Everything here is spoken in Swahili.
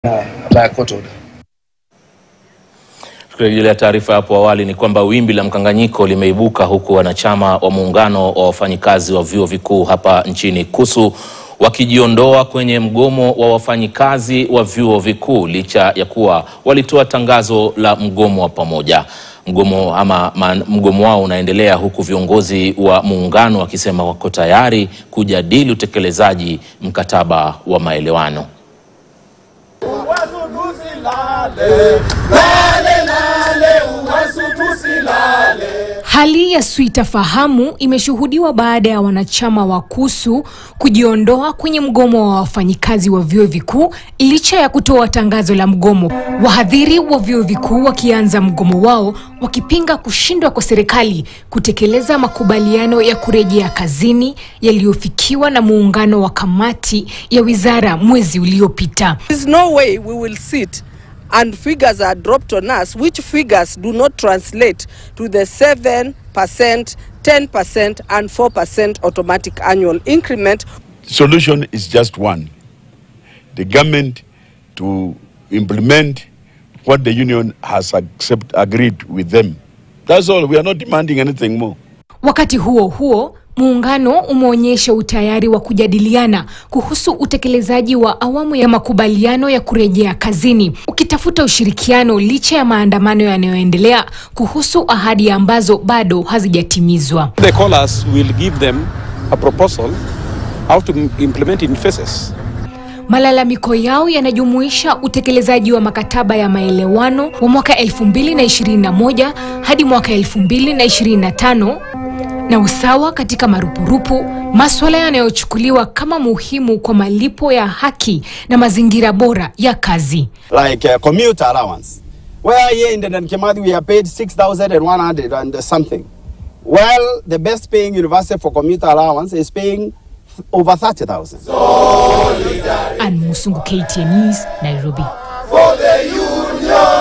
by a court order. Tukirejelea taarifa hapo awali ni kwamba wimbi la mkanganyiko limeibuka huku wanachama wa muungano wa wafanyikazi wa vyuo vikuu hapa nchini KUSU wakijiondoa kwenye mgomo wa wafanyikazi wa vyuo vikuu licha ya kuwa walitoa tangazo la mgomo wa pamoja. Mgomo ama man, mgomo wao unaendelea huku viongozi wa muungano wakisema wako tayari kujadili utekelezaji mkataba wa maelewano. Hali ya suitafahamu imeshuhudiwa baada ya wanachama wa KUSU kujiondoa kwenye mgomo wa wafanyikazi wa vyuo vikuu licha ya kutoa tangazo la mgomo. Wahadhiri wa vyuo vikuu wakianza mgomo wao wakipinga kushindwa kwa serikali kutekeleza makubaliano ya kurejea kazini yaliyofikiwa na muungano wa kamati ya wizara mwezi uliopita. There's no way we will sit and figures are dropped on us, which figures do not translate to the 7%, 10%, and 4% automatic annual increment. solution is just one the government to implement what the union has accept, agreed with them. That's all. We are not demanding anything more. Wakati huo huo, muungano umeonyesha utayari wa kujadiliana kuhusu utekelezaji wa awamu ya makubaliano ya kurejea kazini, ukitafuta ushirikiano licha ya maandamano yanayoendelea kuhusu ahadi ambazo bado hazijatimizwa. They call us, we'll give them a proposal how to m- implement in phases. Malalamiko yao yanajumuisha utekelezaji wa makataba ya maelewano wa mwaka 2021 hadi mwaka 2025 na usawa katika marupurupu, maswala yanayochukuliwa kama muhimu kwa malipo ya haki na mazingira bora ya kazi. like uh, commute allowance. Where here in the Kimathi we are paid 6,100 and something. Well, the best paying university for commute allowance is paying th- over 30,000. Ann Musungu, KTN News, Nairobi. for the union.